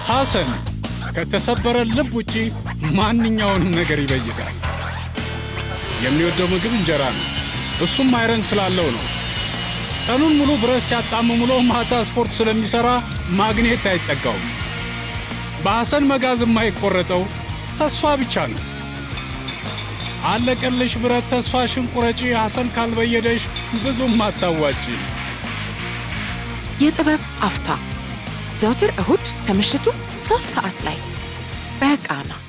ሐሰን ከተሰበረ ልብ ውጪ ማንኛውንም ነገር ይበይዳል። የሚወደው ምግብ እንጀራ ነው። እሱም አይረን ስላለው ነው። ቀኑን ሙሉ ብረት ሲያጣምም ውሎ ማታ ስፖርት ስለሚሠራ ማግኔት አይጠጋውም። በሐሰን መጋዝ የማይቆረጠው ተስፋ ብቻ ነው። አለቀልሽ ብረት ተስፋሽን ቁረጪ፣ ሐሰን ካልበየደሽ ብዙም አታዋጪ። የጥበብ አፍታ ዘውትር እሁድ ከምሽቱ ሶስት ሰዓት ላይ በቃና